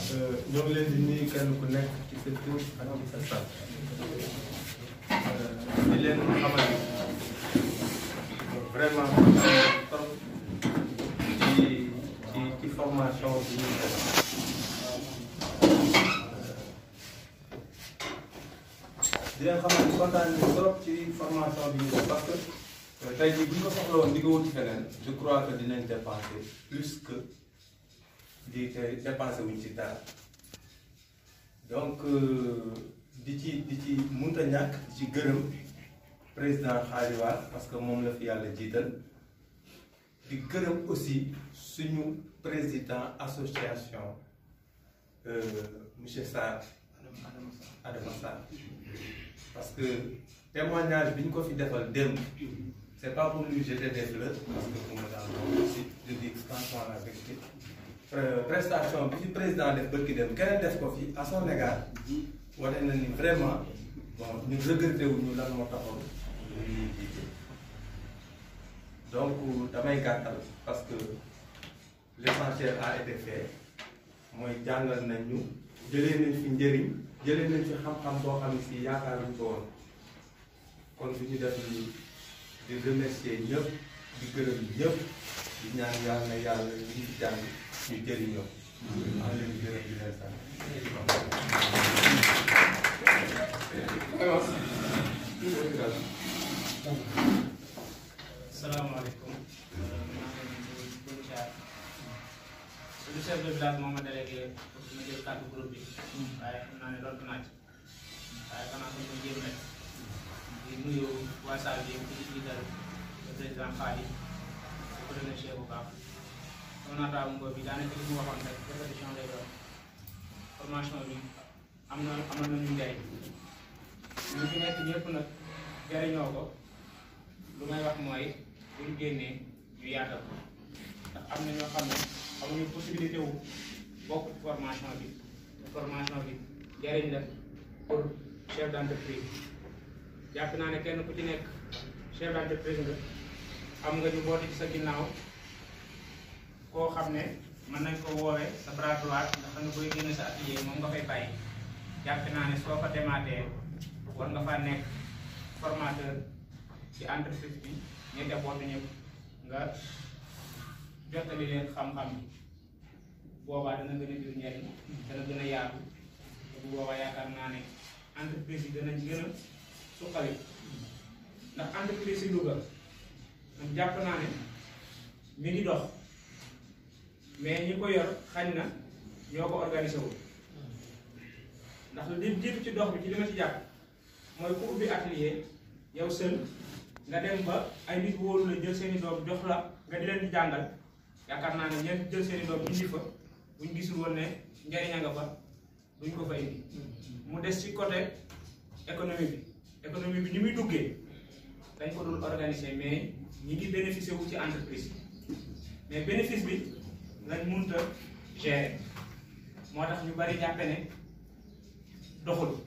ñoo ngi leen di nuyu kenn ku nekk ci sa tur ak ci sa sant di leen xamal vraiment trop ci ci ci formation bi ñu def di leen xamal ni kontaan nañu trop ci formation bi ñu def parce que tey jii bu ñu ko soxla woon di ko wuti feneen je crois que dinañ dépenser plus que di te dépensé wuñ ci dara donc di ci di ci mënut a ñàkk di ci gërëm président Khalifa parce que moom la fi yàlla jiital di gërëm aussi suñu président association monsieur Sarr Adama Sarr parce que témoignage bi ñu ko fi defal démb c'est pas pour lui jeter des fleurs parce que pour ma daal aussi je dis franchement la vérité prestation bi ci président def bërki dem keneen def ko fi à son égard wane na ni vraiment bon ñu regretté wu ñu lan moo taxoon ñuy jiite donc damay gàttal parce que l'essentiel a été fait mooy jàngal nañ ñu jëlee nañ fi njëriñ jëlee nañ fi xam-xam boo xam ne si yaakaaruñ ko woon kon du ñu def ni di remercier ñëpp di gërëm ñëpp di ñaan yàlla na yàlla ñu fi jàng ñu jëriñoo. maa ngi leen di gërëm di leen sant. salaamaaleykum. suñu chef de village moom ma délégué pour ma jël kàddu groupe bi. waaye xam naa ne doon naa ci. waaye xanaa ko ma jéem rek. di nuyu waa Sall bi yëpp di jiital le président Fadi di ko remercier bu baax. sama naataango bi daanaka li mu waxoon rek répétition lay doon formation bi am na amal na ñu njëriñ ñu fi nekk ñëpp nag jëriñoo ko lu may wax mooy bu ñu génnee ñu yaatal ko ndax am na ñoo xam ne amuñu possibilité wu bokk formation bi te formation bi jëriñ la pour chef d'entreprise jàpp naa ne kenn ku ci nekk chef d'entreprise nga am nga ñu boote ci sa ginnaaw koo xam ne mën nañ ko woowee sa bras droit nga xam ne booy génn sa atelier moom nga fay bàyyi jàpp naa ne soo fa demaatee war nga faa nekk formateur ci entreprise bi ñi debootu ñëpp nga jottali leen xam-xam bi boobaa dana gën a jur njariñ dana gën a yaatu te bu boobaa yaakaar naa ne entreprise yi danañ gën a suqali ndax entreprise yi Louga man jàpp naa ne mi ngi dox mais ñi ko yor xañ na ñoo ko organisé wul ndax li jiitu ci dox bi ci li ma ci jàpp mooy ku ubbi atelier yow seul nga dem ba ay nit wóolu la jël seeni doom jox la nga di leen di jàngal yaakaar naa ne ñeent jël seeni doom indi fa buñ gisul woon ne njariña nga fa duñ ko fa indi mu des ci côté économie bi économie bi ni muy duggee dañ ko dul organiser mais ñi ngi bénéficier wu ci entreprise mais bénéfice bi lañ munta gérer moo tax ñu bari jàppe ne doxul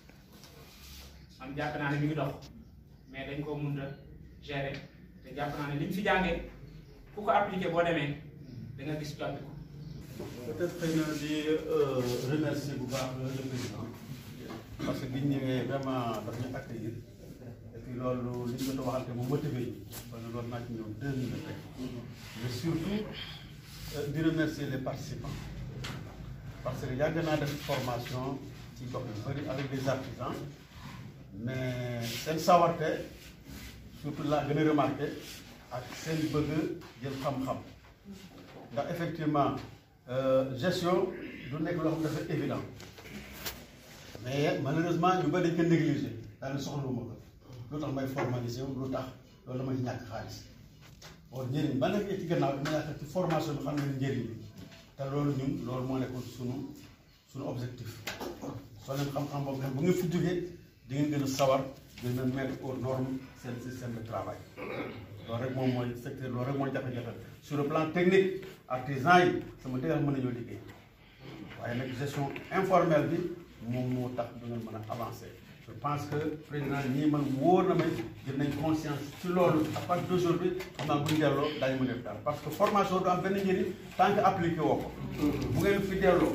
am jàpp naa ne mi ngi dox mais dañ koo munta gérer te jàpp naa ne liñ fi jàngee ku ko appliqué boo demee da nga gis jàppi ko peut-être xëy na di remercier bu baax le président parce que biñ ñëwee vraiment daf ñu accueillir et puis loolu li ñu jot a waxante mu motivé ñu parce que loolu naa ci ñëw deux minutes rek mais surtout di remercier les participants parce que yàgg naa def formation ci gox yu bëri avec des artisans mais seen sawarte surtout laa gën a remarqué ak seen bëgg jël xam-xam ndax effectivement gestion du nekk loo xam dafa évident mais malheureusement ñu bëri dañ ko négligé daal di soxlawuma ko lu tax may formalisé wu lu tax loolu dama ci ñàkk xaalis or njëriñ ba nekk ci gannaaw dama yaakaar ci formation bi xam ne njëriñ bi te loolu ñun loolu moo nekkoon sunu sunu objectif soo leen xam-xam boobu nag bu ngeen fi jógee di ngeen gën a sawar gën a mettre aux normes seen système de travail loolu rek moom mooy secteur loolu rek mooy jafe-jafe sur le plan technique artisan yi sama dëggal mën nañoo liggéey waaye nag gestion informelle bi moom moo tax du ngeen mën a avancer je pense que président ñii man wóor na may jël nañ conscience ci loolu à partir d'aujourd'hui xam naa bu ñu delloo daañu mën a def dara parce que formation du am benn njëriñ tant que appliqué woo ko bu ngeen fi delloo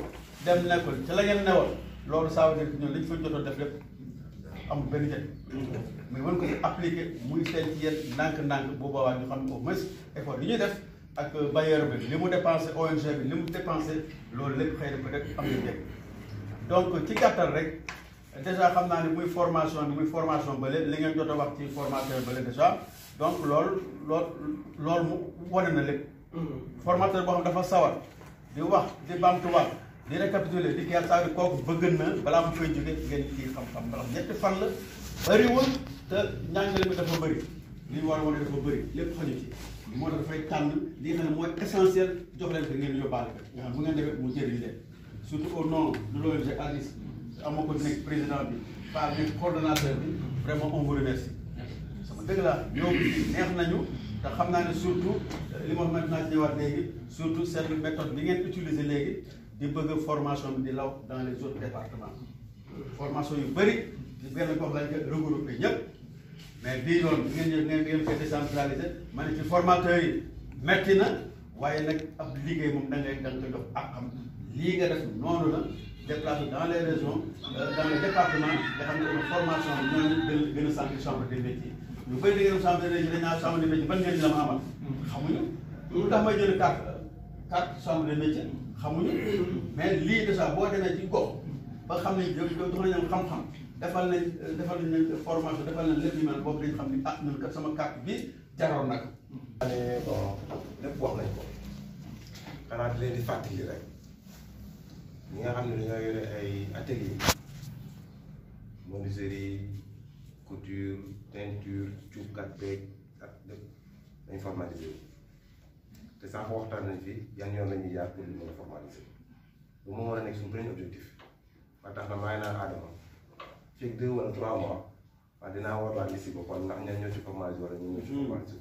dem nekkul ci la ngeen newoon loolu ça veut dire que ñun li ñu fa jotoon def lépp amul benn njëriñ mais mën ko ci appliquer muy seen ci yéen ndànk-ndànk bu boobaa ñu xam ne au moins effort li ñuy def ak bailleur bi li mu dépensé ONG bi li mu dépensé loolu lépp xëy na peut-être am na njëriñ donc ci gàttal rek déjà xam naa ne muy formation bi muy formation bële li ngeen jot a wax ci formateur bële déjà donc loolu loolu loolu mu wane na lépp formateur boo xam dafa sawar di wax di bamtuwaat di récapituler di kii saa kooku bëgg na balaa mu fay jóge ngeen kii xam-xam ndax ñetti fan la bëriwul te njàngale mi dafa bëri li ñu war a wane dafa bëri lépp xaju ci moo tax dafay tànn li nga xam ne mooy essentiel jox leen ko ngeen yóbbaale ko nga xam bu ngeen defee mu jëriñ leen surtout au nom de l'ONG ALIS ama ko nekk président bi par nekk coordonnateur bi vraiment on vous remercie sama dëgg la ñoo bi neex nañu te xam naa ne surtout li ma maintenant ci ñëwaat léegi surtout seen méthode bi ngeen utiliser léegi di bëgg formation bi di law dans les autres départements formation yu bëri di benn gox lañ ko regroupé ñëpp mais bii yoon bi ngeen ñëw ngeen ngeen koy décentralisé ma ne ci formateurs yi metti na waaye nag ab liggéey moom da ngay da nga koy jox ak xam lii nga def noonu la déplacé dans les régions dans les départements nga xam ne dama formation bi ñooñu gën gën a sentir chambre des métiers ñu bëri da ngeen chambre des métiers dañ naan chambre des métiers ban ngeen la ma amal xamuñu lu tax may jël carte carte chambre des métiers xamuñu mais lii déjà boo demee ci gox ba xam ne jox nañu xam-xam defal nañ defal nañ formation defal nañ lépp ñu mel boobu dañ xam ni ah ñun kat sama carte bi jaroon na ko. ne bon lépp wax nañ ko xanaa di leen di fàttali rek ñi nga xam ne dañoo yore ay atelier menuiserie couture teinture cuubkat beeg ak lépp dañ formalisé wu te sax waxtaan nañ fi yan yoon la ñuy jaar pour ñu mën a formalisé bu mu mën a nekk suñu premier objectif ba tax na maa ngi naan Adama fii deux wala trois mois waaw dinaa war waa liste ba kon ndax ñan ñoo ci formalisé wala ñun ñoo ci formalisé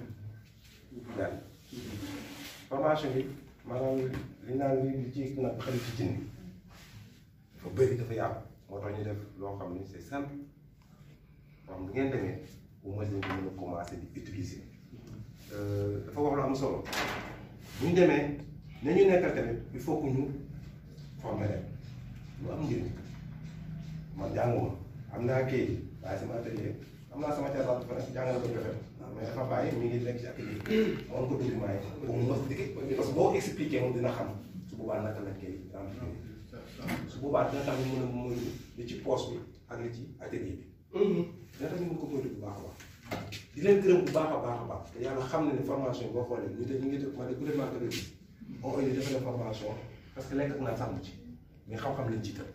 benn formation bi maanaam li naan li li ci nag xarit ci cin bi dafa bëri dafa yàqu moo tax ñu def loo xam ni c'est simple boo xam bu ngeen demee au moins dañ ko mën a commencer di utiliser dafa wax lu am solo bu ñu demee nañu nekkal tamit il faut que ñu former leen lu am njëriñ man jànguma am naa kii waaye sama atelier am naa sama terrain bu fa nekk jàng na ko joxe mais dafa bàyyi mi ngi nekk ci atelier moom ko document yi pour mu expliquer parce que boo expliqué moom dina xam su boobaa naka lañ koy remplir su boobaa dina tax ñu mën a moytu li ci poche bi ak li ci atelier bi dina tax ñu mën ko moytu bu baax a baax di leen gërëm bu baax a baax a baax te yàlla xam na ne formation boo xoolee ñu te ñu ngi def ma ne gouvernement de bi on indi dafa def formation parce que lekk ak naa sàmm ci mais xam-xam lañ ci tëb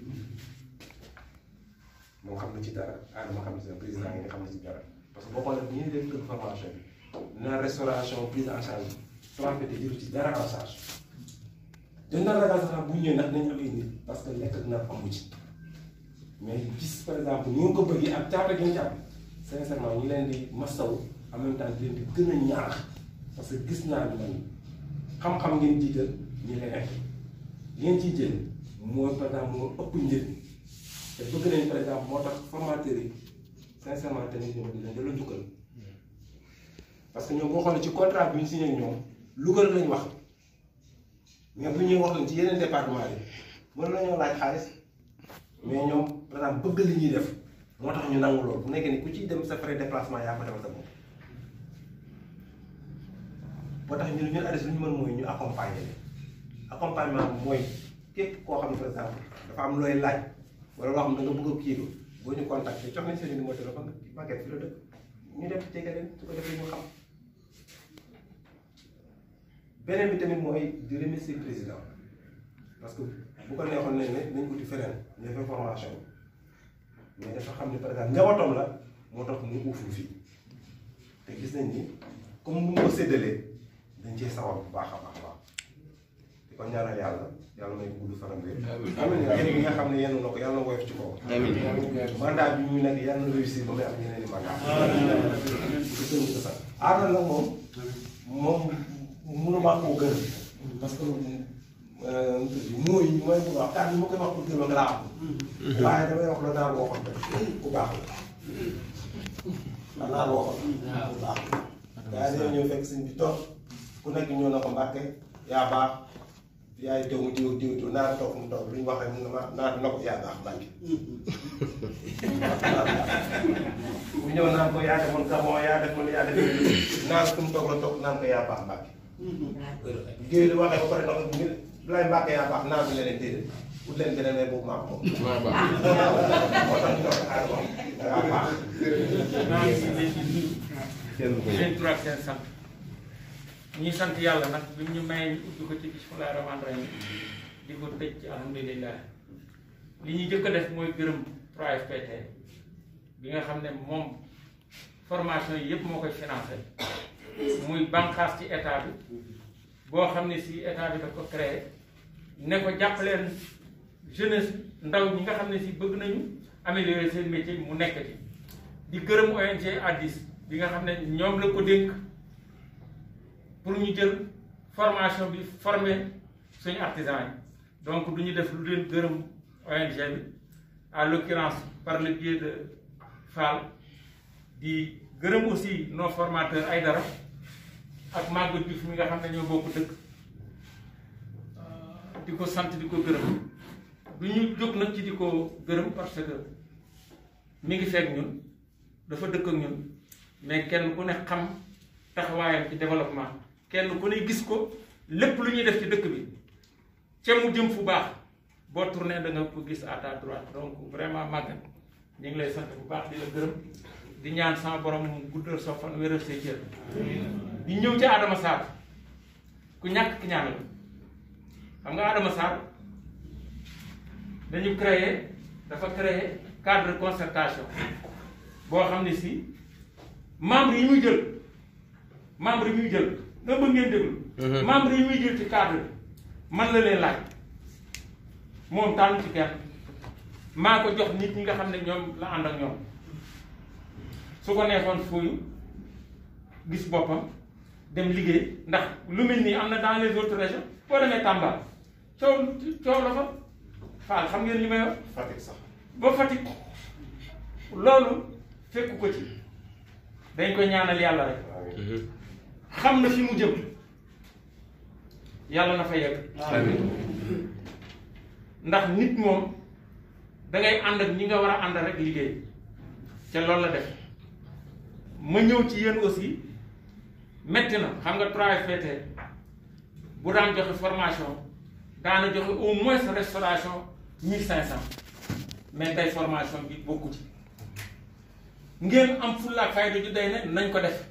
moom xam na ci dara Adama xam na ci dara président yi nga xam na ci dara parce que boo xoolee bu ñu def kër formation bi na restauration prise en charge transfert jëru ci dara en charge dañ naan ragal sax bu ñu ñëwee ndax nañu am ay nit parce que lekk ak naan amu ci mais gis par exemple ñu ngi ko bëggee ak càppe gi ñu càpp sincèrement ñu leen di masaw en même temps di leen di gën a ñaax parce que gis naa ni man xam-xam ngeen jiital ñi leneen ngeen ciy jël mooy par exemple moo ëpp njëriñ te bëgg nañ par exemple moo tax formateurs yi sincèrement tamit ñoom dinañ delloo njukkal parce que ñoom boo xoolee ci contrat bi ñu signé ak ñoom Louga lañ wax mais bu ñuy wax lañ ci yeneen département yi mën nañoo laaj xaalis mais ñoom par exemple bëgg li ñuy def moo tax ñu nangu loolu bu nekkee ni ku ciy dem sa frais déplacement yaa ko defal sa bopp moo tax ñun ñun ADES lu ñu mën mooy ñu accompagner leen accompagnement mooy képp koo xam ne par exemple dafa am looy laaj wala loo xam ne da nga bëgg a kii boo ñu contacter jox nañ seen numéro téléphone Maguette fi la dëkk ñu def jege leen su ko defee ñu xam beneen bi tamit mooy di remercier président parce que bu ko neexoon nañ ne nañ ko di feneen ñu defee formation bi mais dafa xam ne par exemple njabootam la moo tax mu uuful fii te gis nañ ni comme mu ko séddalee dañ cee sawar bu baax a baax a baax di ko ñaanal yàlla yàlla may ko gudd fanam bi amiin yéen ñi nga xam ne yenn na ko yàlla na woyof ci kaw mandat bi ñu nekk yàlla na réussir ba muy am ñeneen i mandat aadal nag moom moom mënuma koo gën parce que mooy mooy bu baax kàddu ma koy wax pour gën a laa am waaye damay wax la daal waxoon rek ku baax la daal waxoon ku baax la waaye dañoo ñëw fekk sëñ bi toog ku nekk ñëw na ko mbàkke yaa baax yaay doomu diw diw diw naa toog mu toog lu ñu wax rek mu ne ma naa na ko yaa baax Mbacke. bu ñëw naan ko yaa demoon Gabon yaa demoon yaa demoon naan fu mu toog la toog naan ko yaa baax Mbacke. géej gi waxee ba pare ndox mi lay Mbacke yaa baax naan bi leneen déedéet ut leen beneen mais boobu maa ko moom. maa baax moo tax ñu doon xaar moom yaa baax. maa ngi leen di nuyu kenn ko seen tur ak seen sant ñuy sant yàlla nag bi ñu may ñu ubbi ko ci bismillah rahmaan rahim di ko tëj ci alhamdulilah li ñuy jëkk a def mooy gërëm 3FPT bi nga xam ne moom formation yi yëpp moo koy financé muy bànqaas ci état bi boo xam ne si état bi daf ko créé ne ko jàppaleen jeunesse ndaw ñi nga xam ne si bëgg nañu améliorer seen métier mu nekk ci di gërëm ONG Addis bi nga xam ne ñoom la ko dénk pour ñu jël formation bi former suñu artisan yi donc du ñu def lu leen gërëm ONG bi à l'occurrence par le biais de Fall di gërëm aussi nos formateurs ay dara ak Maguette Diouf mi nga xam ne ñoo bokk dëkk di ko sant di ko gërëm du ñu jóg nag ci di ko gërëm parce que mi ngi fekk ñun dafa dëkk ak ñun mais kenn ku ne xam taxawaayam ci développement kenn ku ne gis ko lépp lu ñuy def ci dëkk bi ca mu jëm fu baax boo tourné da nga ko gis à ta droite donc vraiment màggat ñu ngi lay sant bu baax di la gërëm di ñaan sama borom mu guddal soo fan wéral say cër di ñëw ci Adama Sarr ku ñàkk ki ñaan la xam nga Adama Sarr dañu créer dafa créer cadre de concertation boo xam ne si membre yi muy jël membre yi muy jël nga bëgg ngeen déglu membre yi muy jël ci cadre bi man la leen laaj moom tànn ci kenn maa ko jox nit ñi nga xam ne ñoom la ànd ak ñoom su ko neexoon fuuyu gis boppam dem liggéey ndax lu mel nii am na dans les autres régions boo demee Tamba coow coow la fa faal xam ngeen li may wax Fatick sax. ba Fatick loolu fekku ko ci dañ koy ñaanal yàlla rek xam na fi mu jëm yàlla na fa yegg ndax nit moom da ngay ànd ak ñi nga war a ànd rek liggéey ca loolu la def ma ñëw ci yéen aussi metti na xam nga 3FPT bu daan joxe formation daana joxe au moins restauration 1500 mais tey formation bi bokku ci ngeen am fulla ak fayda ju day ne nañ ko def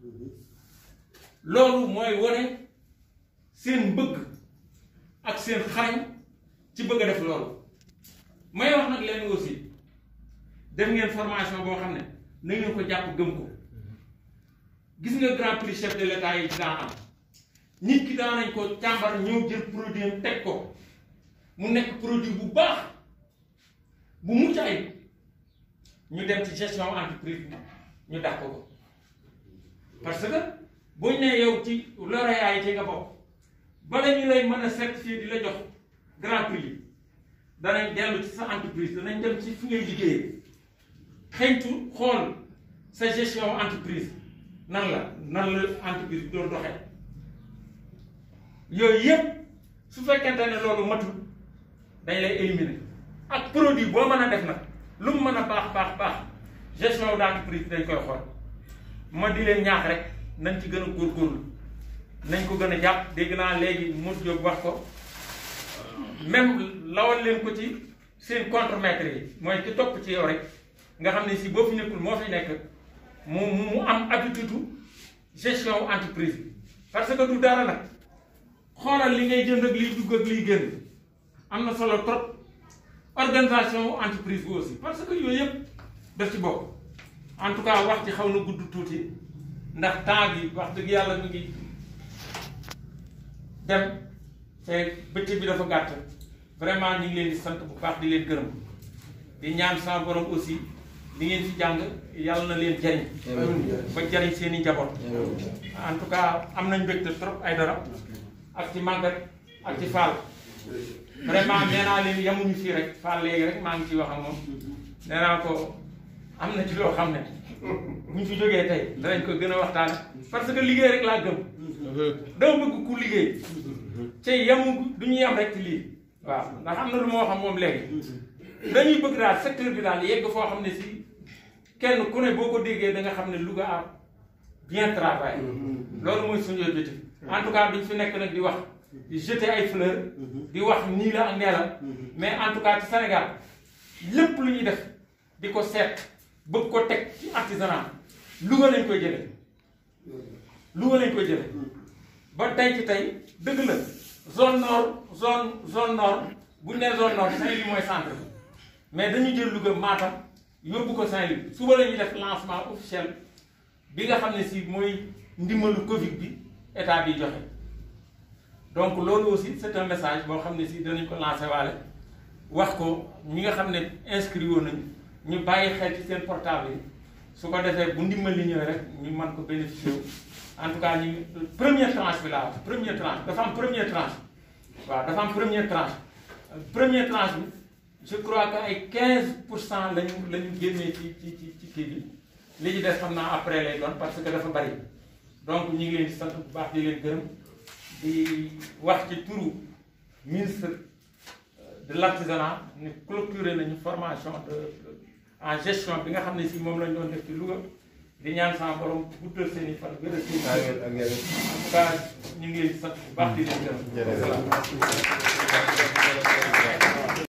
loolu mooy wane seen bëgg ak seen xarañ ci bëgg a def loolu may wax nag leen aussi def ngeen formation boo xam ne na ngeen ko jàpp gëm ko gis nga grand prix chef de l'état yi daan am nit ki daan nañ ko càmbar ñëw jël produit am teg ko mu nekk produit bu baax bu mucc ayib ñu dem ci gestion entreprise bi ñu dàq ko parce que buñ ne yow ci lauréat yi ci nga bokk bala ñu lay mën a certifier di la jox grand prix yi danañ dellu ci sa entreprise danañ dem ci fi ngay liggéeyee xëytu xool sa gestion entreprise nan la nan la entreprise bi doon doxee yooyu yëpp su fekkente ne loolu matul dañ lay éliminer ak produit boo mën a def nag lu mu mën a baax baax baax gestion d'entreprise dañ koy xool ma di leen ñaax rek nañ ci gën a góorgóorlu nañ ko gën a jàpp dégg naa léegi Moussa Diop wax ko même lawal leen ko ci seen contremaître yi mooy ki topp ci yow rek nga xam ne si boo fi nekkul moo fi nekk mu mu am habitude gestion entreprise bi parce que du dara nag xoolal li ngay jënd ak liy dugg ak liy génn am na solo trop organisation entreprise bi aussi parce que yooyu yëpp daf ci bokk en tout cas wax ci xaw na gudd tuuti ndax temps bi wax dëgg yàlla mi ngi dem te bëccëg bi dafa gàtt vraiment ñu ngi leen di sant bu baax di leen gërëm di ñaan sama borom aussi li ngeen fi jàng yàlla na leen jariñ ba jariñ seen i njaboot en tout cas am nañ mbégte trop ay dara ak ci màggat ak ci faal vraiment nee naa leen yamuñu fii rek faal léegi rek maa ngi ciy wax ak moom nee naa ko am na ci loo xam ne bu ñu fi jógee tey danañ ko gën a waxtaan parce que liggéey rek laa gëm dama bëgg ku liggéey te yemu du ñu yem rek ci lii waaw ndax am na lu moo xam moom léegi dañuy bëgg daal secteur bi daal yegg foo xam ne si kenn ku ne boo ko déggee da nga xam ne Louga a bien travaillé loolu mooy suñu objectif en tout cas duñ fi nekk nag di wax di jeter ay fleurs di wax nii la ak nee la mais en tout cas ci Sénégal lépp lu ñuy def di ko seet bëgg ko teg ci artisanat Louga lañ koy jëlee Louga lañ koy jëlee ba tey ci tey dëgg la zone nord zone zone nord bu ñu nee zone nord Saint-Louis mooy centre bi mais dañu jël Louga Matam yóbbu ko Saint-Louis suba la ñuy def lancement officiel bi nga xam ne si mooy ndimbalu Covid bi état bi joxe donc loolu aussi c'est un message boo xam ne si danañ ko lancer waale wax ko ñi nga xam ne inscrit woon nañu ñu bàyyi xel ci seen portable yi su ko defee bu ndimbal li ñëwee rek ñu mën ko bénéficier wu en tout cas ñu première tranche bi laa wax première tranche dafa am première tranche waaw dafa am première tranche première tranche bi je crois que ay 15 pour cent lañu la ñu génnee ci ci ci ci kii bi li ci des xam naa après lay doon parce que dafa bari donc ñu ngi leen di sant bu baax di leen gërëm di wax ci turu ministre de l'artisanat ni clôturé nañu formation de en gestion bi nga xam ne si moom lañ doon def ci Louga di ñaan sama borom guddal seen i fan gën a seen ak ak yeneen. en tout cas ñu ngi leen di sant bu baax di leen gërëm. Jërëjëf. Voilà.